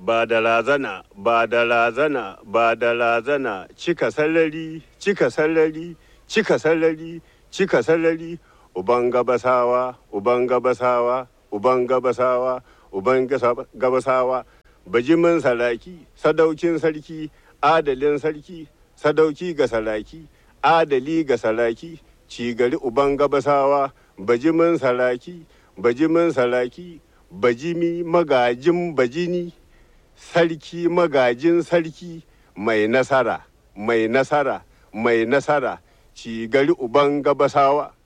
ba da razana ba da razana ba da razana cika sallari cika sallari cika sallari cika sallari uban gabasawa uban gabasawa uban gabasawa uban gabasawa bajimin saraki sadaukin sarki adalin sarki sadauki ga saraki adali ga saraki cigari uban gabasawa bajimin saraki bajimin saraki bajimi magajin bajini sarki magajin sarki mai nasara mai nasara mai nasara cigari uban gabasawa